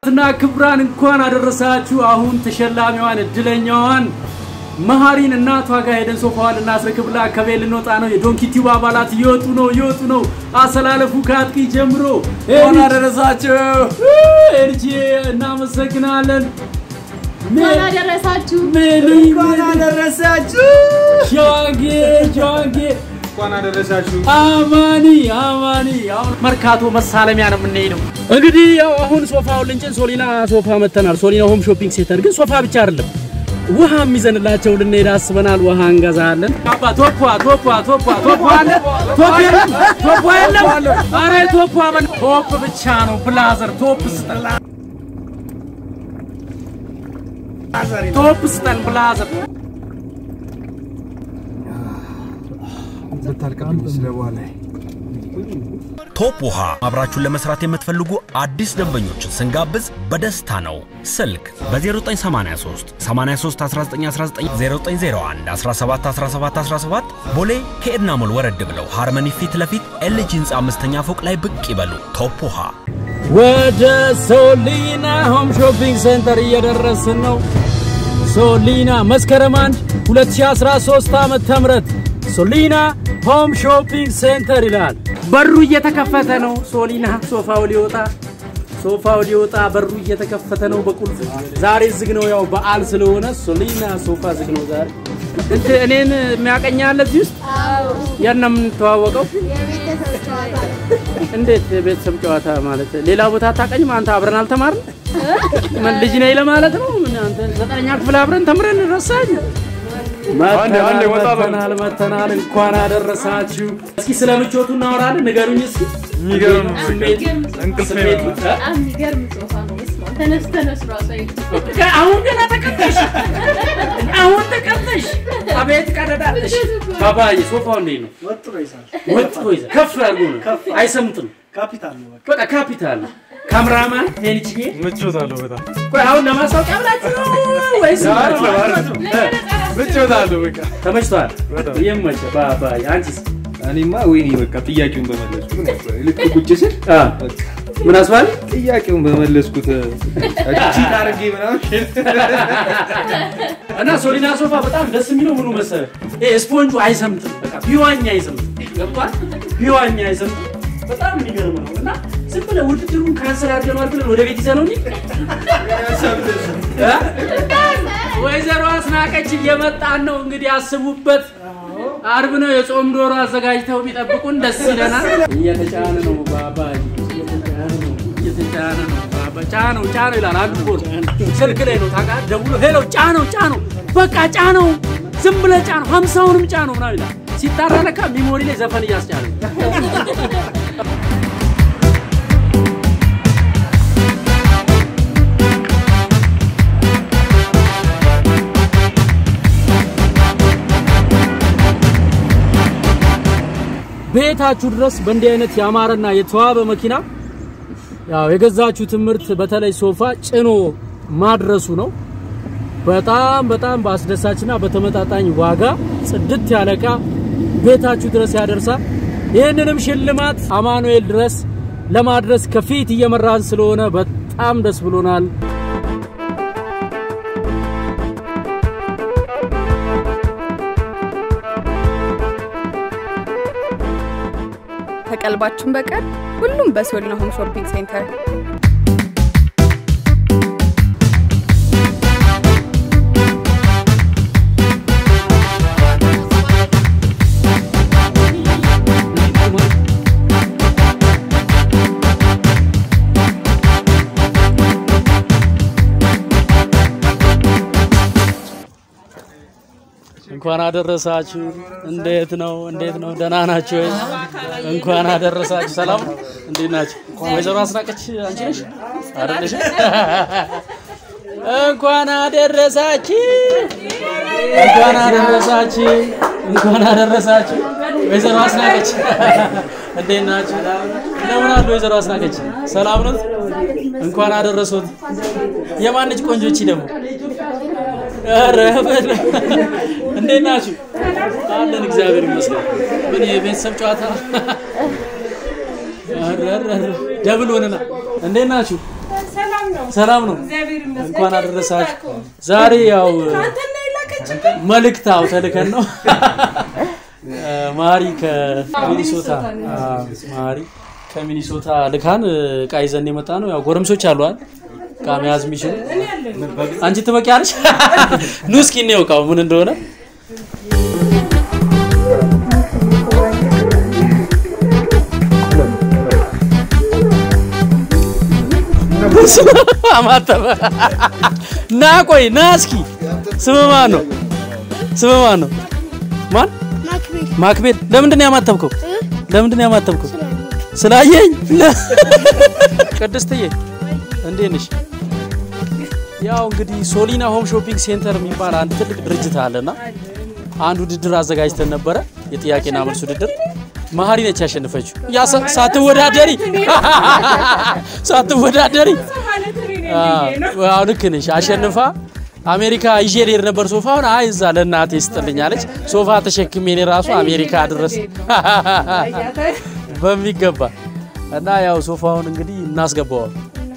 ክቡራትና ክቡራን እንኳን አደረሳችሁ። አሁን ተሸላሚዋን እድለኛዋን መሀሪን እናቷ ጋር ሄደን ሶፋዋን እናስረክብላ ከቤት ልንወጣ ነው። የዶንኪ ቲዩብ አባላት እየወጡ ነው እየወጡ ነው። አሰላለፉ ከአጥቂ ጀምሮ እንኳን አደረሳችሁ። ኤርጂ እናመሰግናለን። እንኳን አደረሳችሁ። ሜሊ እንኳን አደረሳችሁ። ጃንጌ ጃንጌ እንኳን አደረሳችሁ። አማኒ አማኒ አሁን መርካቶ መሳለሚያ ነው የምንሄደው። እንግዲህ ያው አሁን ሶፋውን ልንጭን ሶሊና ሶፋ መተናል። ሶሊና ሆም ሾፒንግ ሴንተር ግን ሶፋ ብቻ አይደለም ውሃ የሚዘንላቸው ልንሄድ አስበናል። ውሃ እንገዛለን። አባ ቶፖ ቶፖ ቶፖ ቶፖ አለ ቶፕ የለም ቶፖ የለም። አረ ቶፖ አበን ቶፕ ብቻ ነው ብላዘር ቶፕ ስጠን ቶፕ ስጠን ብላዘር ልታልቅብኝ ስለ በኋላ ቶፕ ውሃ አብራችሁን ለመስራት የምትፈልጉ አዲስ ደንበኞችን ስንጋብዝ በደስታ ነው። ስልክ በ0983 83 1919 0901 17 17 17 ቦሌ ከኤድና ሞል ወረድ ብለው ሃርመኒ ፊት ለፊት ኤልጂ ህንፃ አምስተኛ ፎቅ ላይ ብቅ ይበሉ። ቶፕ ውሃ ወደ ሶሊና ሆም ሾፒንግ ሴንተር እየደረስን ነው። ሶሊና መስከረም 1 2013 ዓመተ ምህረት ሶሊና ሆም ሾፒንግ ሴንተር ይላል። በሩ እየተከፈተ ነው። ሶሊና ሶፋው ሊወጣ ሶፋው ሊወጣ በሩ እየተከፈተ ነው በቁልፍ። ዛሬ ዝግ ነው፣ ያው በዓል ስለሆነ ሶሊና ሶፋ ዝግ ነው ዛሬ። እንትን እኔን የሚያቀኛለ እዚህ ውስጥ የት ነው የምንተዋወቀው? የቤተሰብ ጨዋታ እንዴት የቤተሰብ ጨዋታ ማለት ሌላ ቦታ አታውቀኝም? አንተ አብረን አልተማርን? ምን ልጅ ነኝ ለማለት ነው? ምን አንተ ዘጠነኛ ክፍል አብረን ተምረን ረሳኝ? አንዴ አንዴ ወጣ በል። መተናል መተናል። እንኳን አደረሳችሁ። እስኪ ስለ ምቾቱ እናወራለን። ንገሩኝ እስኪ የሚገርም ነው። ስሜት እንቅልፍ ስሜቱ እ? በጣም የሚገርም ሶፋ ነው። ስማ ተነስ ተነስ ራሱ አይልም። አሁን ገና ተቀጠሽ፣ አሁን ተቀጠሽ። አቤት ቀደዳለሽ። ባባዬ ሶፋው እንዴት ነው? ወጥሮ ይሳል። ወጥቶ ይዘ ከፍ አድርጎ ነው አይሰሙትም። ካፒታል ነው በቃ። በቃ ካፒታል ነው። ካሜራማን ሄንችጌ ምቾት አለው በጣም ቆይ አሁን ለማስታወቂያ ብላችሁ ነው ወይስ ምቾት አለው በቃ። ተመችቷል? በጣም። ይመቸ ባባዬ። አንቺስ? እኔማ ወይኔ በቃ ጥያቄውን በመለስኩት ምን ያስባል? ልክ ቁጭ ስል አ በቃ ምን አስባል? ጥያቄውን በመለስኩት እቺ አድርጌ ምናምን እና ሶሊና ሶፋ በጣም ደስ የሚለው ምኑ መሰለህ? ይሄ ስፖንጁ አይሰምጥም። በቃ ቢዋኛ አይሰምጥም። ገብቷል? ቢዋኛ አይሰምጥም። በጣም የሚገርም ነው እና ዝም ብለህ ውድድሩን ካንሰል አድርገነዋል ብለን ወደ ቤት ይዘነው እንሂድ እ? ወይዘሮ አስናቀች እየመጣን ነው እንግዲህ አስቡበት። አርብ ነው የጾም ዶሮ አዘጋጅተው ቢጠብቁን ደስ ይለናል። እየተጫነ ነው ባባ እየተጫነ ነው እየተጫነ ነው ባባ ጫነው ጫነው ይላል አንዱ ቦር ስልክ ላይ ነው ታውቃለህ። ደውሎ ሄሎ ጫነው ጫነው በቃ ጫነው ዝም ብለህ ጫነው ሀምሳውንም ጫነው ምናምን ይላል። ሲጣራ ለካ ሚሞሪ ላይ ዘፈን እያስጫነ ነው። ቤታችሁ ድረስ በእንዲህ አይነት ያማረና የተዋበ መኪና ያው የገዛችሁ ትምህርት በተለይ ሶፋ ጭኖ ማድረሱ ነው። በጣም በጣም በአስደሳችና በተመጣጣኝ ዋጋ ጽድት ያለ ዕቃ ቤታችሁ ድረስ ያደርሳል። ይህንንም ሽልማት አማኑኤል ድረስ ለማድረስ ከፊት እየመራን ስለሆነ በጣም ደስ ብሎናል። ከቀልባችን በቀር ሁሉም በሶሊና ሆም ሾፒንግ ሴንተር። እንኳን አደረሳችሁ። እንዴት ነው? እንዴት ነው? ደህና ናችሁ ወይ? እንኳን አደረሳችሁ። ሰላም ነው? እንዴት ናችሁ? ወይዘሮ አስናቀች አንቺ ነሽ አይደለሽ? እንኳን አደረሳችሁ። እንኳን አደረሳችሁ። እንኳን አደረሳችሁ። ወይዘሮ አስናቀች እንዴት ናችሁ? እንደምን አሉ ወይዘሮ አስናቀች? ሰላም ነው? እንኳን አደረሱት። የማነች ቆንጆች ደግሞ ኧረ በለው። እንዴት ናችሁ? አለን እግዚአብሔር ይመስገን። ምን የቤተሰብ ጨዋታ ኧረ ኧረ ኧረ ደብል ሆነና እንዴት ናችሁ? ሰላም ነው። እንኳን አደረሳችሁ። ዛሬ ያው መልእክት አው ተልከን ነው ማሪ ከሚኒሶታ አዎ፣ ማሪ ከሚኒሶታ ልካን እቃ ይዘን የመጣ ነው። ያው ጎረምሶች አሏል እቃ መያዝ የሚችሉ አንቺ ትበቂያለሽ። ኑ እስኪ እንየው እቃው ምን እንደሆነ አማተበ ና ቆይ ና እስኪ ስም ማን ነው? ስም ማን ነው? ማን? ማክቤል። ለምንድን ነው ያማተብከው? ለምንድን ነው ያማተብከው? ስላየኝ። ቅድስትዬ እንዴት ነሽ? ያው እንግዲህ ሶሊና ሆም ሾፒንግ ሴንተር የሚባል አንድ ትልቅ ድርጅት አለና አንድ ውድድር አዘጋጅተን ነበረ፣ የጥያቄና መልስ ውድድር። መሀሪ ነች ያሸነፈችው። ያ ሳ- ሳትወዳደሪ ሳትወዳደሪ አዎ ልክ ነሽ። አሸንፋ አሜሪካ ይዤ ልሄድ ነበር ሶፋውን። አይ እዛ ለእናቴ ስጥልኝ አለች። ሶፋ ተሸክሜ እኔ ራሱ አሜሪካ ድረስ በሚገባ እና ያው ሶፋውን እንግዲህ እናስገባዋል።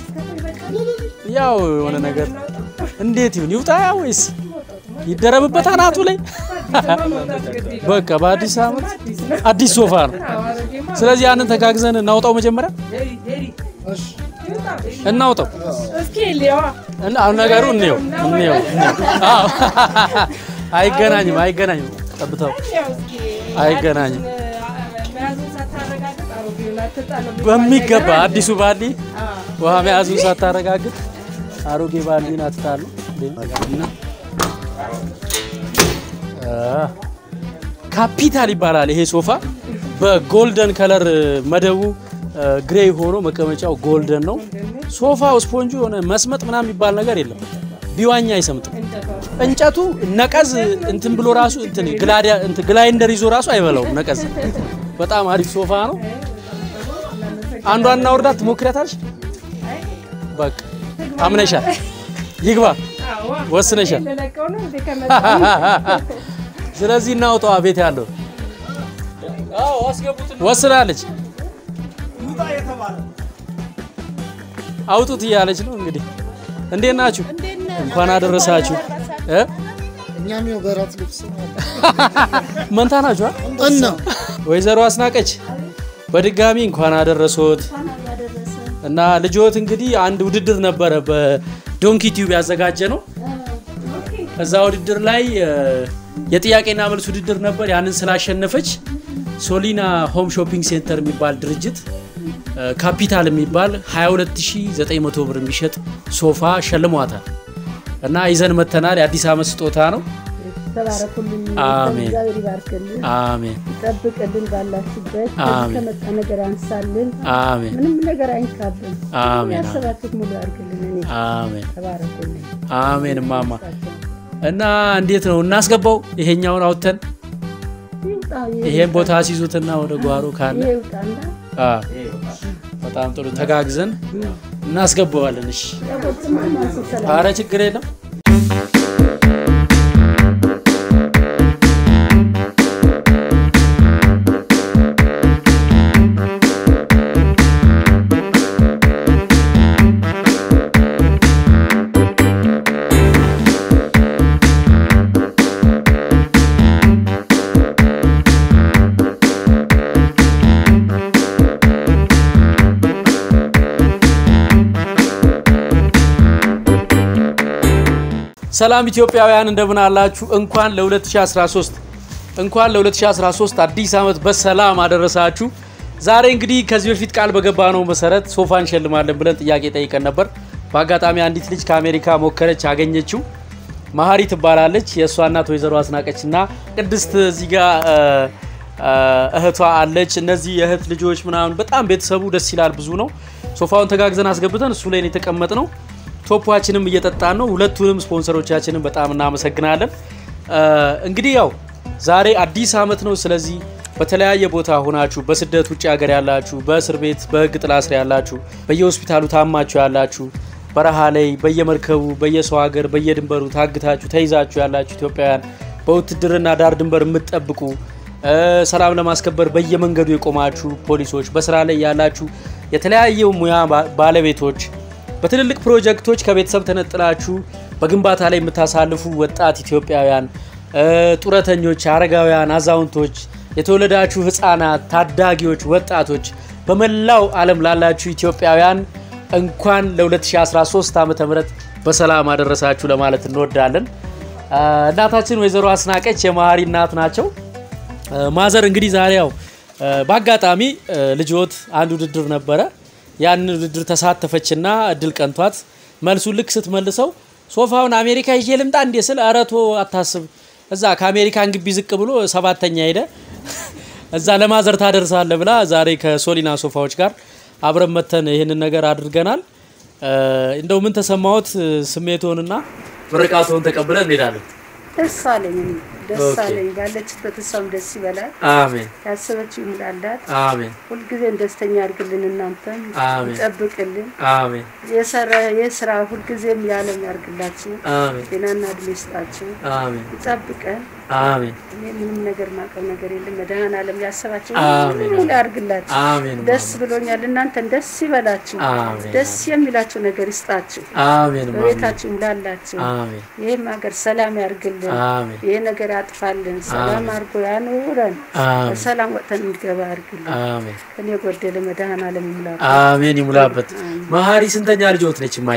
ያው የሆነ ነገር እንዴት ይሁን ይውጣ ወይስ ይደረብበት አናቱ ላይ? በቃ በአዲስ ዓመት አዲስ ሶፋ ነው። ስለዚህ ያንን ተጋግዘን እናውጣው መጀመሪያ እናውጣው እና አሁን ነገሩ እንየው እንየው አዎ አይገናኝም አይገናኝም ጠብታው አይገናኝም በሚገባ አዲሱ ባሊ ውሃ መያዙን ሳታረጋግጥ አሮጌ ባሊን አትጣሉ እና አ፣ ካፒታል ይባላል ይሄ ሶፋ በጎልደን ከለር መደቡ አ፣ ግሬይ ሆኖ መቀመጫው ጎልደን ነው። ሶፋው ስፖንጁ የሆነ መስመጥ ምናምን የሚባል ነገር የለም። ቢዋኛ አይሰምጥም። እንጨቱ ነቀዝ እንትን ብሎ ራሱ እንትን ግላዲያ እንትን ግላይንደር ይዞ ራሱ አይበላውም ነቀዝ። በጣም አሪፍ ሶፋ ነው። አንዷን እናውርዳት ትሞክሪያታለሽ? በቃ አምነሻል። ይግባ ወስነሻል። ስለዚህ እናውጣዋ ቤት ያለው ወስናለች። አውጡት እያለች ነው እንግዲህ። እንዴት ናችሁ? እንኳን አደረሳችሁ እ እኛም ያው በራት ልብስ መንታ ናችሁ? አ? እና ወይዘሮ አስናቀች በድጋሚ እንኳን አደረሶት እና ልጆት እንግዲህ አንድ ውድድር ነበረ በዶንኪ ቲዩብ ያዘጋጀ ነው። እዛ ውድድር ላይ እ፣ የጥያቄና መልስ ውድድር ነበር። ያንን ስላሸነፈች ሶሊና ሆም ሾፒንግ ሴንተር የሚባል ድርጅት እ፣ ካፒታል የሚባል 22900 ብር የሚሸጥ ሶፋ ሸልሟታል እና ይዘን መተናል። የአዲስ ዓመት ስጦታ ነው። ተባረኩልኝ። አሜን። እግዚአብሔር ይባርክልን፣ አሜን ይጠብቅልን፣ ባላችሁበት አሜን። ከመጣ ነገር አንሳልን፣ አሜን ምንም ነገር አይንካብን። አሜን ያሰባችሁት ሙሉ ያርግልን። እኔ አሜን ተባረኩልኝ። አሜን ማማ እና እንዴት ነው እናስገባው? ይሄኛውን አውጥተን ይውጣ፣ ይሄን ቦታ ሲይዙትና ወደ ጓሮ ካለ ይሄ ይውጣና አ በጣም ጥሩ ተጋግዘን እናስገባዋለን። እሺ፣ ያቦትማ ማንሱ ሰላም አረ ችግር የለም። ሰላም ኢትዮጵያውያን እንደምን አላችሁ? እንኳን ለ2013 እንኳን ለ2013 አዲስ ዓመት በሰላም አደረሳችሁ። ዛሬ እንግዲህ ከዚህ በፊት ቃል በገባነው መሰረት ሶፋ እንሸልማለን ብለን ጥያቄ ጠይቀን ነበር። በአጋጣሚ አንዲት ልጅ ከአሜሪካ ሞከረች፣ አገኘችው። መሀሪ ትባላለች። የእሷ እናት ወይዘሮ አስናቀች እና ቅድስት እዚህ ጋር እ፣ እ፣ እህቷ አለች። እነዚህ የእህት ልጆች ምናምን በጣም ቤተሰቡ ደስ ይላል፣ ብዙ ነው። ሶፋውን ተጋግዘን አስገብተን እሱ ላይ ነው የተቀመጥ ነው። ቶፓችንም እየጠጣን ነው። ሁለቱንም ስፖንሰሮቻችንን በጣም እናመሰግናለን። እ፣ እንግዲህ ያው ዛሬ አዲስ ዓመት ነው። ስለዚህ በተለያየ ቦታ ሆናችሁ በስደት ውጭ ሀገር ያላችሁ፣ በእስር ቤት በህግ ጥላ ስር ያላችሁ፣ በየሆስፒታሉ ታማችሁ ያላችሁ፣ በረሃ ላይ በየመርከቡ በየሰው ሀገር በየድንበሩ ታግታችሁ ተይዛችሁ ያላችሁ ኢትዮጵያውያን በውትድርና ዳር ድንበር የምትጠብቁ እ፣ ሰላም ለማስከበር በየመንገዱ የቆማችሁ ፖሊሶች፣ በስራ ላይ ያላችሁ የተለያየ ሙያ ባ- ባለቤቶች በትልልቅ ፕሮጀክቶች ከቤተሰብ ተነጥላችሁ በግንባታ ላይ የምታሳልፉ ወጣት ኢትዮጵያውያን እ፣ ጡረተኞች፣ አረጋውያን፣ አዛውንቶች፣ የተወለዳችሁ ህፃናት፣ ታዳጊዎች፣ ወጣቶች በመላው ዓለም ላላችሁ ኢትዮጵያውያን እንኳን ለ2013 ዓ ም በሰላም አደረሳችሁ ለማለት እንወዳለን። እ፣ እናታችን ወይዘሮ አስናቀች የመሀሪ እናት ናቸው። እ፣ ማዘር እንግዲህ ዛሬ ያው እ፣ በአጋጣሚ እ፣ ልጆት አንድ ውድድር ነበረ። ያንን ውድድር ተሳተፈችና እድል ቀንቷት መልሱን ልክ ስትመልሰው ሶፋውን አሜሪካ ይዤ ልምጣ እንዴ ስል ኧረ ቶ አታስብ፣ እዛ ከአሜሪካን ግቢ ዝቅ ብሎ ሰባተኛ ሄደ እዛ ለማዘር ታደርሳለ ብላ ዛሬ ከሶሊና ሶፋዎች ጋር አብረን መተን ይህንን ነገር አድርገናል። እ፣ እንደው ምን ተሰማዎት? ስሜትዎንና ምርቃትዎን ተቀብለን እንሄዳለን። ደስ አለኝ እኔ ደስ ኦኬ። አለኝ። ባለችበት እሷም ደስ ይበላል። አሜን ያሰበችው ይሙላላት። አሜን ሁልጊዜም ደስተኛ ያርግልን፣ እናንተም አሜን ይጠብቅልን። አሜን የሰራ የስራ ሁልጊዜም የዓለም ያርግላችሁ፣ አሜን ጤናና እድሜ ይስጣችሁ፣ አሜን ይጠብቀን። አሜን እኔ ምንም ነገር ማቀው ነገር የለም። መድኃኔዓለም ያሰባችሁ አሜን። ሁሉ ያርግላችሁ። አሜን ደስ ብሎኛል። እናንተን ደስ ይበላችሁ። አሜን። ደስ የሚላችሁ ነገር ይስጣችሁ። አሜን ማሚ በቤታችሁ ይሙላላችሁ። አሜን ይህም ሀገር ሰላም ያርግልን። አሜን ይህ ነገር ያጥፋልን። ሰላም አድርጎ ያኑረን። አሜን በሰላም ወጥተን እንገባ ያርግልን። አሜን ከኔ የጎደለ መድኃኔዓለም ይሙላ። አሜን ይሙላበት። መሀሪ ስንተኛ ልጆት ነች ማየ?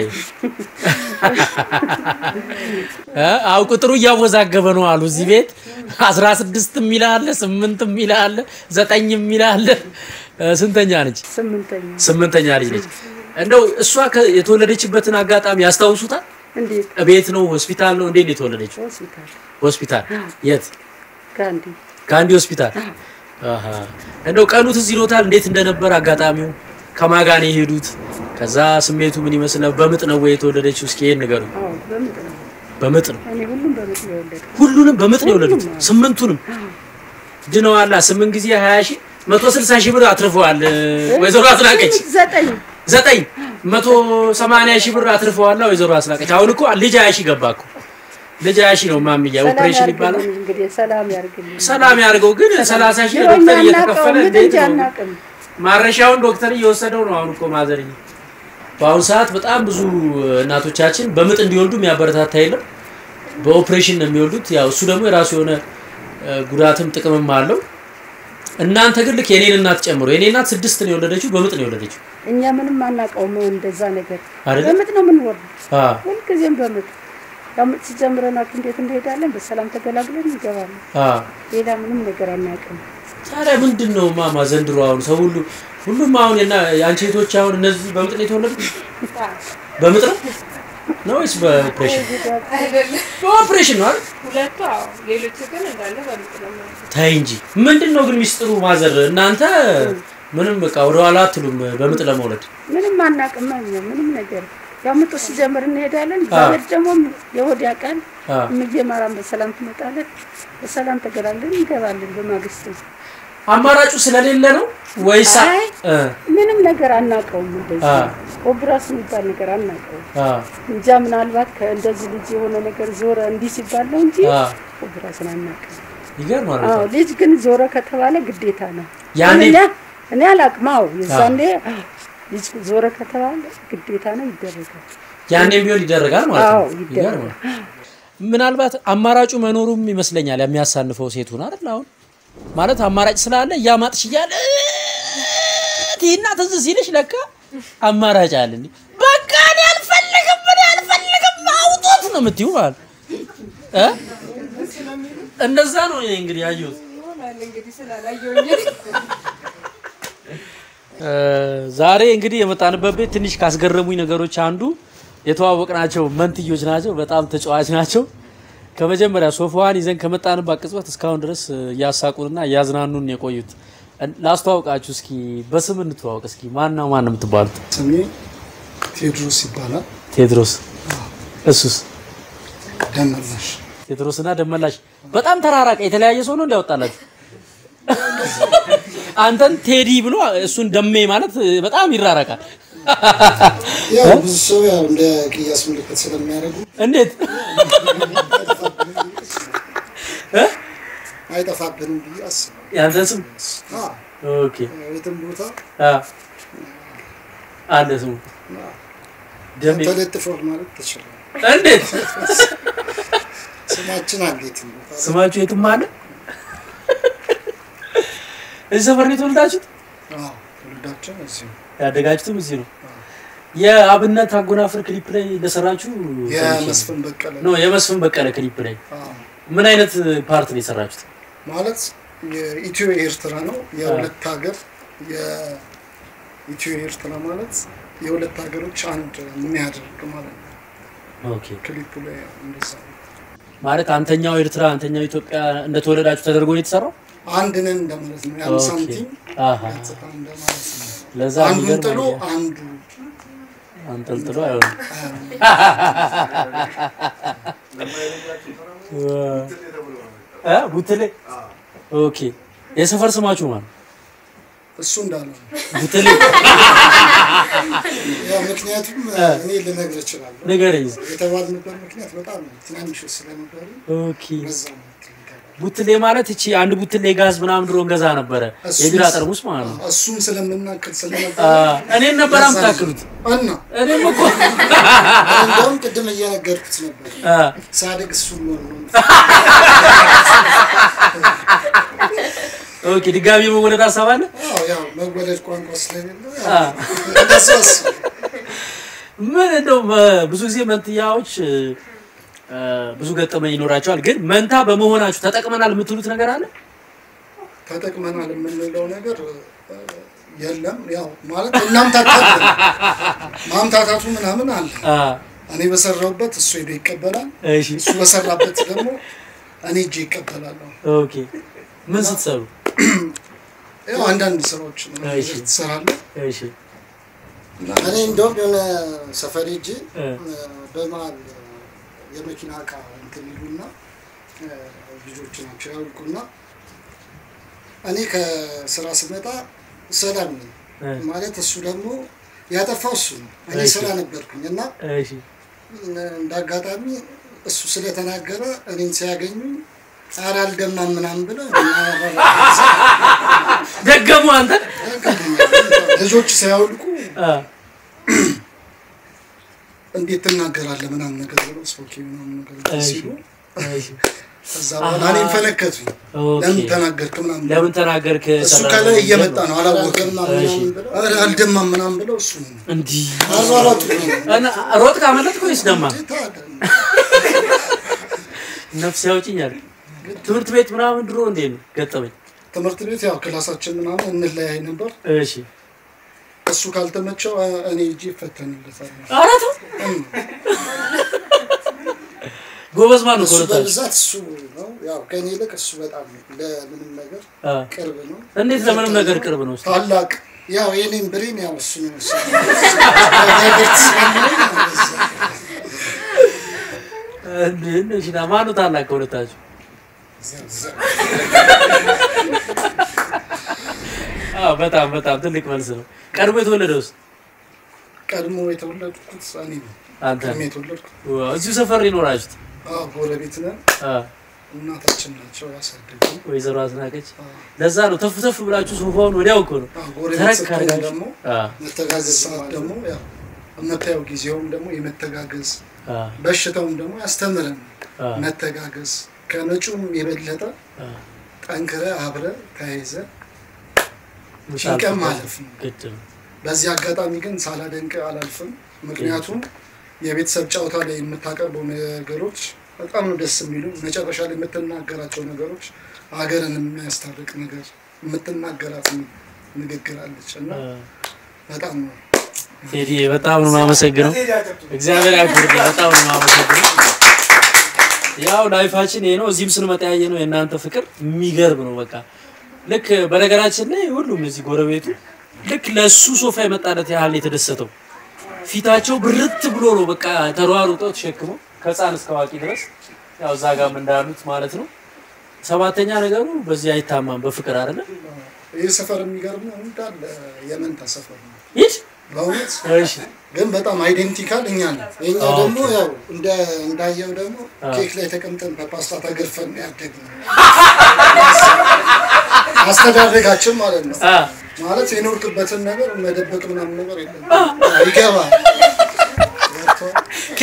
አው ቁጥሩ እያወዛገበ ነው አሉ እዚህ ቤት አስራ ስድስት የሚል አለ፣ ስምንት የሚል አለ፣ ዘጠኝ የሚል አለ። እ፣ ስንተኛ ነች? ስምንተኛ ስምንተኛ ልጅ ነች። እንደው እሷ ከ- የተወለደችበትን አጋጣሚ ያስታውሱታል? እንዴት ቤት ነው ሆስፒታል ነው እንዴት ነው የተወለደችው? ሆስፒታል ሆስፒታል የት? ጋንዲ ከአንዲ ሆስፒታል። አሃ እንደው ቀኑ ትዝ ይሎታል እንዴት እንደነበር አጋጣሚው? ከማን ጋር ነው የሄዱት? ከዛ ስሜቱ ምን ይመስል ነው? በምጥ ነው ወይ የተወለደችው? እስኪ ይሄን ንገሩኝ። አዎ በምጥ ነው። በምጥ ነው። እኔ ሁሉም በምጥ ነው የወለድኩት። ሁሉንም በምጥ ነው የወለዱት። ስምንቱንም ድነዋላ። ስምንት ጊዜ 20 ሺህ 160 ሺህ ብር አትርፈዋል ወይዘሮ አስናቀች። ዘጠኝ ዘጠኝ መቶ ሰማንያ ሺህ ብር አትርፈዋላ ወይዘሮ አስናቀች። አሁን እኮ ልጅ 20 ሺህ ገባ እኮ ልጅ 20 ሺህ ነው ማምያ ሰላም ኦፕሬሽን ይባላል። ያርግልን። እንግዲህ ሰላም ያርግልን። ሰላም ያድርገው። ግን 30 ሺህ ድሮ እኛ ዶክተር አናውቀውም፣ እየተከፈለ ምን እንዴት እንጂ ነው አናውቅም። ማረሻውን ዶክተር እየወሰደው ነው። አሁን እኮ ማዘርኝ በአሁኑ ሰዓት በጣም ብዙ እናቶቻችን በምጥ እንዲወልዱ የሚያበረታታ የለም። በኦፕሬሽን ነው የሚወልዱት። ያው እሱ ደግሞ የራሱ የሆነ እ፣ ጉዳትም ጥቅምም አለው። እናንተ ግን ልክ የኔን እናት ጨምሮ የኔ እናት ስድስት ነው የወለደችው፣ በምጥ ነው የወለደችው እኛ ምንም አናውቀውም እንደዛ ነገር። አይደለ? በምጥ ነው የምንወርደው፣ አ ሁልጊዜም በምጥ ያው ምጥ ሲጀምረን ሐኪም ቤት እንሄዳለን፣ በሰላም ተገላግለን እንገባለን። አ ሌላ ምንም ነገር አናውቅም። ታዲያ ምንድን ነው ማማ ዘንድሮ አሁን ሰው ሁሉ ሁሉም አሁን የና የአንቺ እህቶች አሁን እነዚህ በምጥ ነው የተወለዱት? በምጥ ነው ነው ወይስ በኦፕሬሽን? በኦፕሬሽን ነው አይደል? ሁለቱ አዎ፣ ሌሎቹ ግን እንዳለ በምጥ ነው የሚሆኑት። ታይ እንጂ ምንድን ነው ግን ሚስጥሩ? ማዘር እናንተ ምንም በቃ ወደ ኋላ አትሉም በምጥ ለመውለድ። ምንም አናውቅም እኛ ምንም ነገር ያው ምጡ ሲጀምር እንሄዳለን። ዛሬ ደግሞ የወድ ያውቃል አ እየማራን በሰላም ትመጣለን፣ በሰላም ተገላግለን እንገባለን። በማግስቱ አማራጩ ስለሌለ ነው ወይስ አ- አይ እ ምንም ነገር አናውቀውም። እንደዚህ አ ኦፕራስ የሚባል ነገር አናውቀውም። አ እንጃ ምናልባት ከእንደዚህ ልጅ የሆነ ነገር ዞረ እንዲህ ሲባል ነው እንጂ አ ኦፕራስን አናውቅም። ይገርማል። አዎ ልጅ ግን ዞረ ከተባለ ግዴታ ነው። ያኔ እኔ እኔ አላውቅም። አዎ የዛኔ ልጅ ዞረ ከተባለ ግዴታ ነው ይደረጋል። ያኔም ቢሆን ይደረጋል ማለት አዎ ነው። ይደረጋል። ይገርማል። ምናልባት አማራጩ መኖሩም ይመስለኛል የሚያሳንፈው ሴቱን አይደል? አሁን ማለት አማራጭ ስላለ እያማጥሽ እያለ ቲና ትዝ ሲልሽ ለካ አማራጭ አለ እንዴ። በቃ እኔ አልፈልግም እኔ አልፈልግም አውጡት ነው የምትይው ማለት እ እንደዛ ነው እኔ እንግዲህ ያየሁት። እ ዛሬ እንግዲህ የመጣንበት ቤት ትንሽ ካስገረሙኝ ነገሮች አንዱ የተዋወቅናቸው መንትዮች ናቸው። በጣም ተጫዋች ናቸው። ከመጀመሪያ ሶፋዋን ይዘን ከመጣንባት ቅጽበት እስካሁን ድረስ እያሳቁንና እያዝናኑን የቆዩት እን- ላስተዋውቃችሁ እስኪ በስም እንተዋወቅ እስኪ ማና ማን ነው የምትባሉት? ስሜ ቴዎድሮስ ይባላል። ቴድሮስ እሱስ ደመላሽ ቴድሮስና ደመላሽ በጣም ተራራቀ። የተለያየ ሰው ነው እንዲያወጣላችሁ። አንተን ቴዲ ብሎ እሱን ደሜ ማለት በጣም ይራራቃል። ያው ብዙ ሰው ያው እንደ ቅያስ ምልክት ስለሚያደርጉ እንዴት አይጠፋብንም ብዬ አስባለሁ።። 啊 ያንተን ስም? 啊 አ፣ ኦኬ ያው የትም ቦታ አ፣ አለ ስሙ። ደሜ ተለጥፏል ማለት ትችላል። እንዴት ስማችን አንዴት ነው ስማችሁ የትም አለ? እዚህ ሰፈር ነው የተወለዳችሁት? አዎ፣ ትውልዳችን እዚሁ ያደጋችሁትም እዚህ ነው። የአብነት አጎናፍር ክሊፕ ላይ እንደሰራችሁ የመስፍን በቀለ ነው። የመስፍን በቀለ ክሊፕ ላይ አዎ። ምን አይነት ፓርት ነው የሰራችሁት? ማለት የኢትዮ ኤርትራ ነው የሁለት ሀገር የኢትዮ ኤርትራ ማለት የሁለት ሀገሮች አንድ የሚያደርግ ማለት ነው። ኦኬ ክሊፑ ላይ እንደዛ ነው። ማለት አንተኛው ኤርትራ አንተኛው ኢትዮጵያ እንደተወለዳችሁ ተደርጎ ነው የተሰራው? አንድ ነን እንደማለት ነው። ያን ኦኬ። ሳንቲም አሃ ገጽታ እንደማለት ነው። ለዛ አንዱን የሚገርም ጥሎ ነው። አንዱ አንጠልጥሎ አይሆንም። እ ቡትሌ ኦኬ። የሰፈር ስማችሁ ማለት እሱ እንዳለ ነው። ቡትሌ ያው ምክንያቱም እኔ ልነግር እችላለሁ። ንገረኝ። የተባልንበት ምክንያት በጣም ትናንሽ ስለነበሩ ኦኬ በዛ ነው እንትን የተባለው። ቡትሌ ማለት እቺ አንድ ቡትሌ ጋዝ ምናምን ድሮ እንገዛ ነበረ፣ እሱም- የቢራ ጠርሙስ ማለት ነው። እሱም ስለምናክል አ፣ ስለነበረ እኔን ነበር በዛ ነው። የምታክሉት። እና እኔም እኮ እንደውም ቅድም እየነገርኩት ነበር አ፣ ሳድግ እሱን ነው ነው ኦኬ ድጋሚ መወለድ ሀሳብ አለ? አዎ ያው መወለድ ቋንቋ ስለሌለው አ፣ ያው እንደሱ አስብ ምን እንደው በ- ብዙ ጊዜ መንትያዎች እ፣ እ፣ ብዙ ገጠመኝ ይኖራቸዋል። ግን መንታ በመሆናችሁ ተጠቅመናል የምትሉት ነገር አለ? ተጠቅመናል የምንለው ነገር እ፣ የለም። ያው ማለት እናምታታለን ማምታታቱ ምናምን አለ። አ፣ እኔ በሰራሁበት እሱ ሄዶ ይቀበላል፣ እሺ እሱ በሰራበት ደግሞ እኔ እጄ ይቀበላለሁ። ኦኬ ምን ስትሰሩ? ያው አንዳንድ ስራዎች ነው እሺ። ትሰራለህ። እሺ እኔ እንደውም የሆነ ሰፈር ሄጄ እ፣ በመሀል የመኪና እቃ እንትን ይሉና እ፣ ልጆች ናቸው ያውልቁና እኔ ከስራ ስመጣ ሰላም ነኝ እ፣ ማለት እሱ ደግሞ ያጠፋው እሱ ነው። እኔ እሺ። ስራ ነበርኩኝ እና እሺ እንደ አጋጣሚ እሱ ስለተናገረ እኔን ሲያገኙ ኧረ አልደማም ምናምን ብለው ደገሙ አንተ ልጆች ሲያወልቁ አ፣ እንዴት ትናገራለህ ምናምን ነገር ብለው ስፖኪ ምናምን ነገር እሺ ሲሉ እሺ ከዛ በኋላ እኔም ፈነከቱኝ። ኦኬ ለምን ተናገርክ ምናምን ብለው። ለምን ተናገርክ? እሱ ሰራ- ከላይ እየመጣ ነው አላወቅም። እሺ። ኧረ አልደማም ምናምን ብለው እሱ እንዲህ አሯሯጡ እና ሮጥ ካመለጥክ ወይስ ደማ? ነፍስ ያውጭኛል። ትምህርት ቤት ምናምን ድሮ እንዴት ነው ገጠመኝ? ትምህርት ቤት ያው ክላሳችን ምናምን እንለያይ ነበር። እሺ እሱ ካልተመቸው እ- እኔ እጄ ይፈተንለታል። ኧረ ተው ጎበዝ ማን ነው እሱ ከሁለታችሁ? በብዛት እሱ ነው ያው ከእኔ ይልቅ እሱ በጣም ለምንም ነገር አ፣ ቅርብ ነው። እንዴት ለምንም ነገር ቅርብ ነው? እስኪ? ታላቅ ያው የኔን ብሬን ያው እሱ ነው የወሰደው። ነገር ስለሚለኝ እንደዛ። እንዴ እሺ፣ ና ማን ነው ታላቅ ከሁለታችሁ? አዎ በጣም በጣም ትልቅ መልስ ነው። ቀድሞ የተወለደውስ ቀድሞ የተወለድኩት እኔ ነው። አንተ ቀድሜ ነህ? የተወለድኩት ዋው፣ እዚሁ ሰፈር የኖራችሁት? አዎ፣ ጎረቤት ነን። አ፣ እናታችን ናቸው ያሳደጉኝ። ወይዘሮ አስናቀች አዎ፣ ለዛ ነው ተፍ ተፍ ብላችሁ ሶፋውን ወዲያው እኮ ነው አዎ፣ ጎረቤት ተረክ ስትሆን አድርጋችሁ ደግሞ አ፣ መተጋገዝ ሰዓት ደግሞ ያው የምታየው ጊዜውም ደግሞ የመተጋገዝ አ፣ በሽታውም ደግሞ ያስተምረን አ፣ መተጋገዝ ከመጪውም የበለጠ አ። ጠንክረ አብረ ተያይዘ ምሳሌ ጭንቀት ማለፍ ነው። ግድ ነው። በዚህ አጋጣሚ ግን ሳላደንቅ አላልፍም። ምክንያቱም የቤተሰብ ጨዋታ ላይ የምታቀርበው ነገሮች በጣም ነው ደስ የሚሉ። መጨረሻ ላይ የምትናገራቸው ነገሮች ሀገርን የሚያስታርቅ ነገር የምትናገራት ንግግር አለች እና አ፣ በጣም ነው ቴዲ በጣም ነው የማመሰግነው። እግዚአብሔር ያክብርልኝ። በጣም ነው የማመሰግነው። ያው ላይፋችን ይሄ ነው። እዚህም ስንመጣ ያየ ነው የእናንተ ፍቅር የሚገርም ነው። በቃ ልክ በነገራችን ላይ ሁሉም እዚህ ጎረቤቱ ልክ ለሱ ሶፋ የመጣለት ያህል ነው የተደሰተው። ፊታቸው ብርት ብሎ ነው በቃ ተሯሩጠው ተሸክመው ከህፃን እስከ አዋቂ ድረስ ያው እዛ ጋም እንዳሉት ማለት ነው። ሰባተኛ ነገሩ በዚህ አይታማም በፍቅር አይደለ ይህ ሰፈር የሚገርም ነው። እንዳለ የመንታ ሰፈር ነው ይህ በእውነት እሺ ግን በጣም አይዴንቲካል እኛ ነው። የኛ ኦኬ። ደግሞ ያው እንደ እንዳየው ደግሞ አ። ኬክ ላይ ተቀምጠን በፓስታ ተገርፈን ነው ያደግነው። አስተዳደጋችን ማለት ነው። ማለት የኖርክበትን ነገር መደበቅ ምናምን ነገር የለም። ይገባል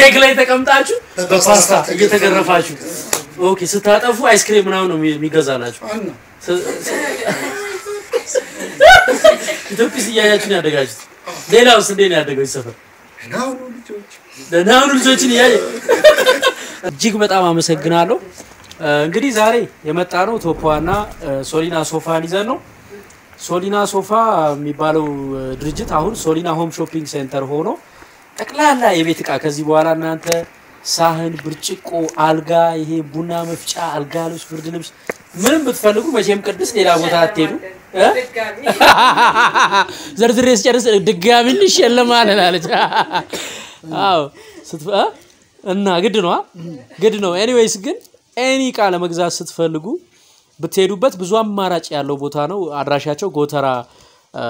ኬክ ላይ ተቀምጣችሁ በፓስታ በፓስታ እየተገረፋችሁ ኦኬ ስታጠፉ አይስክሬም ምናምን ነው የሚገዛላችሁ አና ስ- ስ- ኢትዮጵስ እያያችሁ ነው ያደጋችሁት ሌላውስ እንዴት ነው ያደገው ይህ ሰፈር ናሁኑ ልጆች ደህና ሁኑ ልጆችን እያየ እጅግ በጣም አመሰግናለሁ። እ፣ እንግዲህ ዛሬ የመጣ ነው ቶፖዋና ሶሊና ሶፋን ይዘን ነው። ሶሊና ሶፋ የሚባለው እ፣ ድርጅት አሁን ሶሊና ሆም ሾፒንግ ሴንተር ሆኖ ጠቅላላ የቤት እቃ ከዚህ በኋላ እናንተ ሳህን፣ ብርጭቆ፣ አልጋ፣ ይሄ ቡና መፍጫ፣ አልጋ ልብስ፣ ብርድ ልብስ ምንም ብትፈልጉ መቼም ቅድስ ሌላ ቦታ አትሄዱ እ? ዘርዝሬ ስጨርስ ድጋሚ እንሸለማል አለች። አዎ ስትፈ እ? እና ግድ ነው አ? ግድ ነው። ኤኒዌይስ ግን ኤኒ እቃ ለመግዛት ስትፈልጉ ብትሄዱበት ብዙ አማራጭ ያለው ቦታ ነው። አድራሻቸው ጎተራ እ፣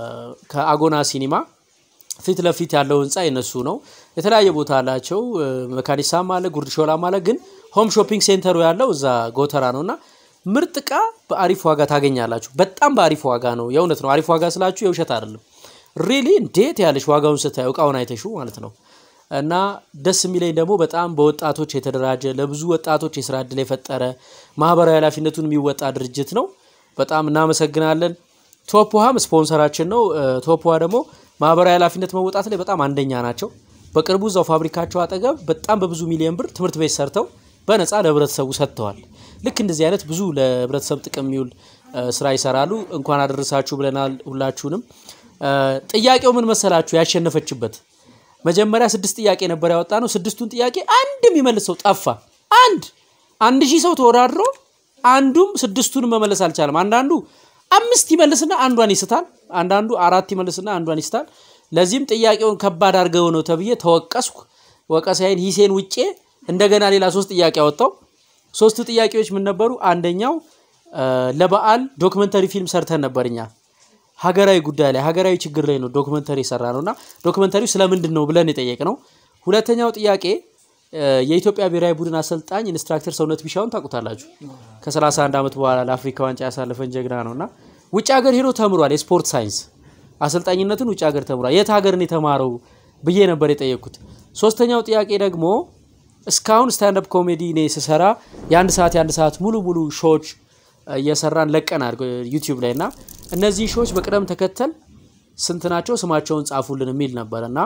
ከአጎና ሲኒማ ፊት ለፊት ያለው ህንፃ የነሱ ነው። የተለያየ ቦታ አላቸው። እ፣ መካኒሳም አለ፣ ጉርድ ሾላም አለ። ግን ሆም ሾፒንግ ሴንተሩ ያለው እዛ ጎተራ ነው እና ምርጥ እቃ በአሪፍ ዋጋ ታገኛላችሁ። በጣም በአሪፍ ዋጋ ነው። የእውነት ነው። አሪፍ ዋጋ ስላችሁ የውሸት አይደለም። ሪሊ እንዴት ያለሽ ዋጋውን ስታዩ እቃውን አይተሹ ማለት ነው። እና ደስ የሚለኝ ደግሞ በጣም በወጣቶች የተደራጀ ለብዙ ወጣቶች የስራ እድል የፈጠረ ማህበራዊ ኃላፊነቱን የሚወጣ ድርጅት ነው። በጣም እናመሰግናለን። ቶፕ ውሃም ስፖንሰራችን ነው። እ፣ ቶፕ ውሃ ደግሞ ማህበራዊ ኃላፊነት መወጣት ላይ በጣም አንደኛ ናቸው። በቅርቡ እዛው ፋብሪካቸው አጠገብ በጣም በብዙ ሚሊዮን ብር ትምህርት ቤት ሰርተው በነፃ ለህብረተሰቡ ሰጥተዋል። ልክ እንደዚህ አይነት ብዙ ለህብረተሰብ ጥቅም የሚውል እ፣ ስራ ይሰራሉ። እንኳን አደረሳችሁ ብለናል ሁላችሁንም። እ፣ ጥያቄው ምን መሰላችሁ? ያሸነፈችበት መጀመሪያ ስድስት ጥያቄ ነበር ያወጣ ነው። ስድስቱን ጥያቄ አንድ የሚመልስ ሰው ጠፋ። አንድ አንድ ሺህ ሰው ተወዳድሮ አንዱም ስድስቱን መመለስ አልቻለም። አንዳንዱ አምስት ይመልስና አንዷን ይስታል። አንዳንዱ አራት ይመልስና አንዷን ይስታል። ለዚህም ጥያቄውን ከባድ አድርገው ነው ተብዬ ተወቀስኩ። ወቀሳዬን ሂሴን ውጬ እንደገና ሌላ ሶስት ጥያቄ አወጣው። ሶስቱ ጥያቄዎች ምን ነበሩ? አንደኛው እ፣ ለበዓል ዶክመንተሪ ፊልም ሰርተን ነበር እኛ ሀገራዊ ጉዳይ ላይ ሀገራዊ ችግር ላይ ነው ዶክመንተሪ የሰራ ነው እና ዶክመንተሪው ስለምንድን ነው ብለን የጠየቅ ነው። ሁለተኛው ጥያቄ እ፣ የኢትዮጵያ ብሔራዊ ቡድን አሰልጣኝ ኢንስትራክተር ሰውነት ቢሻውን ታውቁታላችሁ። ከ31 ዓመት በኋላ ለአፍሪካ ዋንጫ ያሳለፈን ጀግና ነው እና ውጭ ሀገር ሄዶ ተምሯል። የስፖርት ሳይንስ አሰልጣኝነትን ውጭ ሀገር ተምሯል። የት ሀገርን የተማረው ብዬ ነበር የጠየቅኩት። ሶስተኛው ጥያቄ ደግሞ እስካሁን ስታንዳፕ ኮሜዲ እኔ ስሰራ የአንድ ሰዓት የአንድ ሰዓት ሙሉ ሙሉ ሾዎች እየሰራን ለቀናል ዩቲዩብ ላይ እና እነዚህ ሾዎች በቅደም ተከተል ስንት ናቸው ስማቸውን ጻፉልን የሚል ነበር እና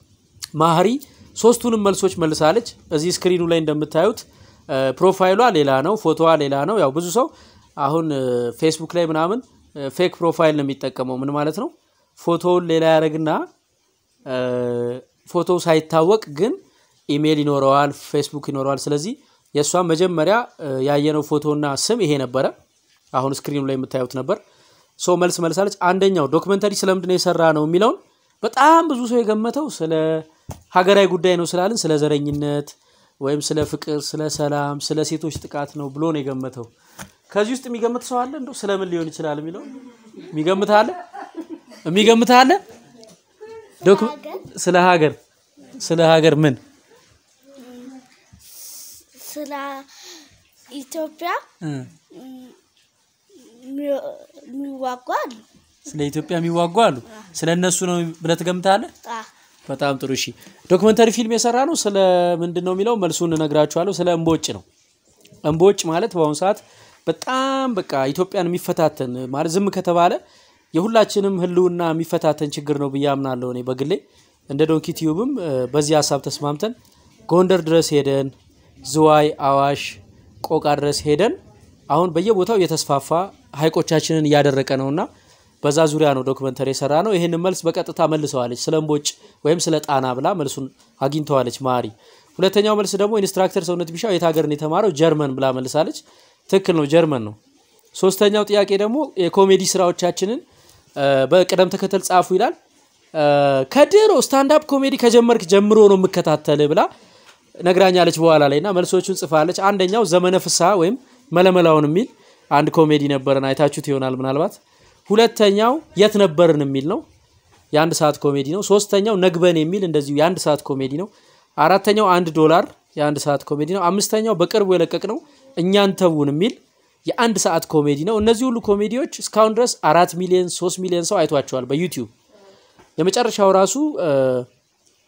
ማህሪ ሶስቱንም መልሶች መልሳለች። እዚህ ስክሪኑ ላይ እንደምታዩት እ፣ ፕሮፋይሏ ሌላ ነው፣ ፎቶዋ ሌላ ነው። ያው ብዙ ሰው አሁን እ፣ ፌስቡክ ላይ ምናምን እ፣ ፌክ ፕሮፋይል ነው የሚጠቀመው። ምን ማለት ነው? ፎቶውን ሌላ ያደረግና እ፣ ፎቶው ሳይታወቅ ግን ኢሜይል ይኖረዋል፣ ፌስቡክ ይኖረዋል። ስለዚህ የእሷን መጀመሪያ እ፣ ያየነው ፎቶና ስም ይሄ ነበረ። አሁን ስክሪኑ ላይ የምታዩት ነበር። ሶ መልስ መልሳለች። አንደኛው ዶክመንተሪ ስለምንድን ነው የሰራ ነው የሚለውን በጣም ብዙ ሰው የገመተው ስለ ሀገራዊ ጉዳይ ነው ስላልን ስለ ዘረኝነት ወይም ስለ ፍቅር፣ ስለ ሰላም፣ ስለ ሴቶች ጥቃት ነው ብሎ ነው የገመተው። ከዚህ ውስጥ የሚገምት ሰው አለ? እንደው ስለምን ሊሆን ይችላል የሚለው የሚገምት አለ? የሚገምት አለ? ዶክ- ስለ ሀገር ስለ ሀገር ምን ስለ ኢትዮጵያ የሚዋጉ አሉ። ስለ ኢትዮጵያ የሚዋጉ አሉ። ስለ እነሱ ነው ብለህ ትገምታለህ? አ፣ በጣም ጥሩ እሺ። ዶክመንተሪ ፊልም የሰራ ነው ስለ ምንድን ነው የሚለው መልሱን እነግራችኋለሁ። ስለ እምቦጭ ነው። እምቦጭ ማለት በአሁኑ ሰዓት በጣም በቃ ኢትዮጵያን የሚፈታተን ማለት ዝም ከተባለ የሁላችንም ሕልውና የሚፈታተን ችግር ነው ብዬ አምናለሁ። እኔ በግሌ እንደ ዶንኪ ቲዩብም እ፣ በዚህ ሀሳብ ተስማምተን ጎንደር ድረስ ሄደን ዝዋይ፣ አዋሽ፣ ቆቃ ድረስ ሄደን አሁን በየቦታው እየተስፋፋ ሀይቆቻችንን እያደረቀ ነውና በዛ ዙሪያ ነው ዶክመንተሪ የሰራ ነው። ይህንን መልስ በቀጥታ መልሰዋለች። ስለ እምቦጭ ወይም ስለ ጣና ብላ መልሱን አግኝተዋለች ማሪ። ሁለተኛው መልስ ደግሞ ኢንስትራክተር ሰውነት ቢሻው የት ሀገርን የተማረው ጀርመን ብላ መልሳለች። ትክክል ነው፣ ጀርመን ነው። ሶስተኛው ጥያቄ ደግሞ የኮሜዲ ስራዎቻችንን እ፣ በቅደም ተከተል ጻፉ ይላል። እ፣ ከድሮ ስታንዳፕ ኮሜዲ ከጀመርክ ጀምሮ ነው የምከታተል ብላ ነግራኛለች በኋላ ላይ እና መልሶቹን ጽፋለች። አንደኛው ዘመነ ፍስሐ ወይም መለመላውን የሚል አንድ ኮሜዲ ነበረን፣ አይታችሁት ይሆናል ምናልባት። ሁለተኛው የት ነበርን የሚል ነው፣ የአንድ ሰዓት ኮሜዲ ነው። ሶስተኛው ነግበን የሚል እንደዚሁ የአንድ ሰዓት ኮሜዲ ነው። አራተኛው አንድ ዶላር የአንድ ሰዓት ኮሜዲ ነው። አምስተኛው በቅርቡ የለቀቅ ነው እኛን ተውን የሚል የአንድ ሰዓት ኮሜዲ ነው። እነዚህ ሁሉ ኮሜዲዎች እስካሁን ድረስ አራት ሚሊዮን ሶስት ሚሊዮን ሰው አይቷቸዋል በዩቲዩብ። የመጨረሻው ራሱ እ፣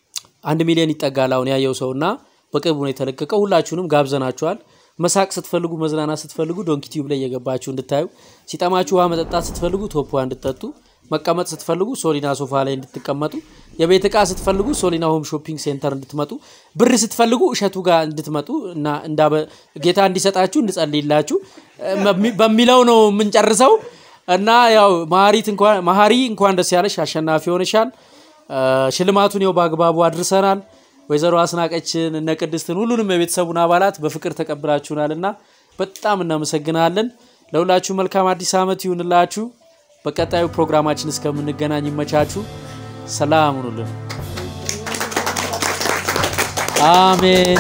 አንድ ሚሊዮን ይጠጋል አሁን ያየው ሰው እና በቅርቡ ነው የተለቀቀው። ሁላችሁንም ጋብዘናችኋል። መሳቅ ስትፈልጉ፣ መዝናናት ስትፈልጉ ዶንኪ ቲዩብ ላይ እየገባችሁ እንድታዩ፣ ሲጠማችሁ ውሃ መጠጣት ስትፈልጉ ቶፕ ውሃ እንድጠጡ፣ መቀመጥ ስትፈልጉ ሶሊና ሶፋ ላይ እንድትቀመጡ፣ የቤት ዕቃ ስትፈልጉ ሶሊና ሆም ሾፒንግ ሴንተር እንድትመጡ፣ ብር ስትፈልጉ እሸቱ ጋር እንድትመጡ እና እንዳበ- ጌታ እንዲሰጣችሁ እንድጸልይላችሁ እ፣ በሚለው ነው የምንጨርሰው እና ያው መሀሪት እንኳን መሀሪ እንኳን ደስ ያለሽ አሸናፊ ሆነሻል። እ፣ ሽልማቱን ይኸው በአግባቡ አድርሰናል። ወይዘሮ አስናቀችን እነ ቅድስትን ሁሉንም የቤተሰቡን አባላት በፍቅር ተቀብላችሁናል እና በጣም እናመሰግናለን። ለሁላችሁ መልካም አዲስ ዓመት ይሁንላችሁ። በቀጣዩ ፕሮግራማችን እስከምንገናኝ ይመቻችሁ። ሰላም ሁኑልን። አሜን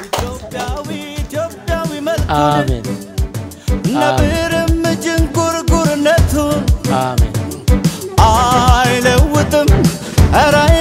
አሜን ነብርም ጅንጉርጉርነቱን አሜን አይለውጥም ኧረ